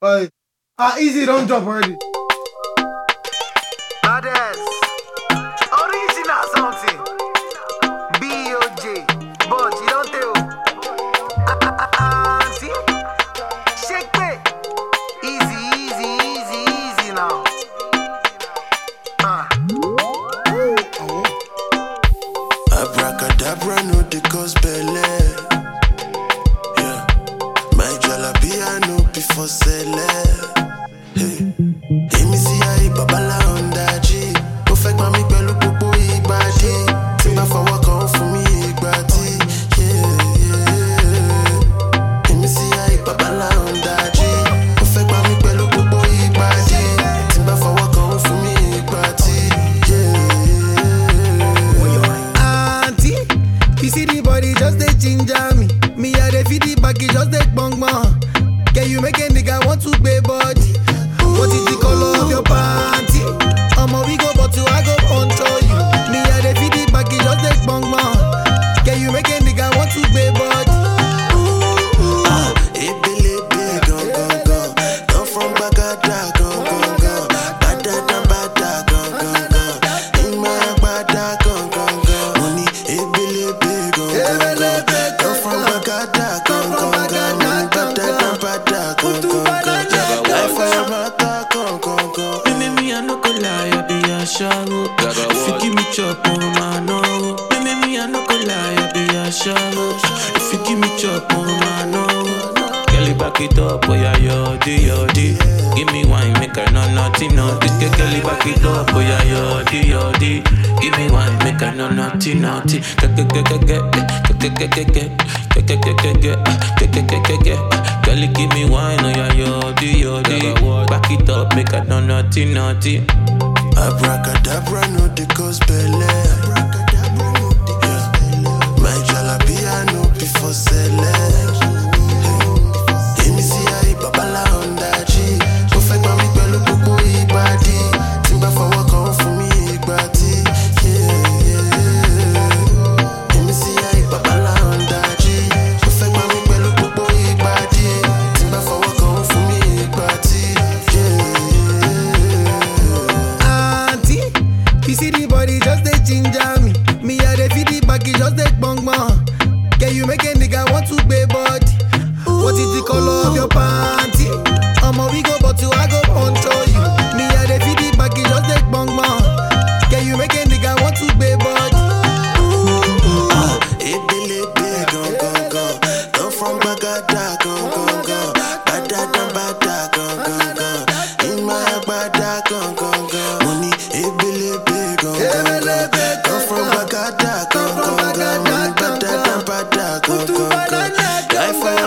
But ah, easy don't drop already. Others. Original something. B.O.J. But you don't tell. Auntie. Shake it. Easy, easy, easy, easy now. Ah. Abracadabra no dey cause belle. Yeah. My jalapia no be for sele. Hey. Èmi sí ayé babalá ọ̀ndájì. Ó fẹ́ gbá mi pẹ̀lú gbogbo ìgbàdí. Tí n bá fọwọ́ kan ó fún mi ìgbà tí. Yeah, yeah. Èmi sí ayé babalá ọ̀ndájì. Ó fẹ́ gbá mi pẹ̀lú gbogbo ìgbàdí. Tí n bá fọwọ́ kan ó fún mi ìgbà tí. Yeah, yeah. Auntie, you see the body just dey ginger me. Me I dey feel the back, it just dey gbong gbong. Can you make a nigga want to pay body? What is the color of your panty? Omo we go but you I go control you. Me I dey feel the back, it just dey gbong gbong. Can you make a nigga want to pay body? Ah, ebelebe gangan gan. Come from Gbagada gangan gan. Badada bada gangan gan. Ìmọ̀ àgbàdá gangan gan. Mo ní ebelebe gangan gan. Come from Gbagada gangan gan. Mo ní badada bada gangan gan. Láìfọ̀ ẹ̀ máa ta gangan gan. Baby, me, I no go lie, I be a shallow. If you give me chop, oh man, no. Baby, me, I no go lie, I be a shallow. If you give me chop, oh man, no. Girl, you back it up, oh yeah, yodi, yodi. Give me wine, make I know nothing, no. This girl, girl, you back it up, oh yeah, yodi, yodi. Give me wine, make I know nothing, nothing. Get, get, get, get, get, get, get, get, get, get, get, get, get, get, get, get, get, get, get. Girl, you give me wine, oh yeah, yodi, yodi. Back it up, make I know nothing, nothing. Abracadabra no dey cause belle. Yeah. My jalapia no be for sele. Èmi sí ayé babalá ọ̀ndájì. Ó fẹ́ gbá mi pẹ̀lú gbogbo ìgbàdí. Tí n bá fọwọ́ kan ó fún mi ìgbà tí. Yeah, yeah. Èmi sí ayé babalá ọ̀ndájì. Ó fẹ́ gbá mi pẹ̀lú gbogbo ìgbàdí. Tí n bá fọwọ́ kan ó fún mi ìgbà tí. Yeah, yeah. Auntie, you see the body just dey ginger me. Me I dey feel the back, it just dey gbong gbong. Can you make a nigga want to pay body? What is the color of your panty? Omo we go but you I go control you. Me I dey feel the back, it just dey gbong gbong. Can you make a nigga want to pay body? Ah, ebelebe gangan gan. Come from Gbagada gangan gan. Badada bada gangan gan. Ìmọ̀ àgbàdá gangan gan. Mo ní ebelebe gangan gan. Come from Gbagada gangan gan. Mo ní badada bada gangan gan. Láìfọ̀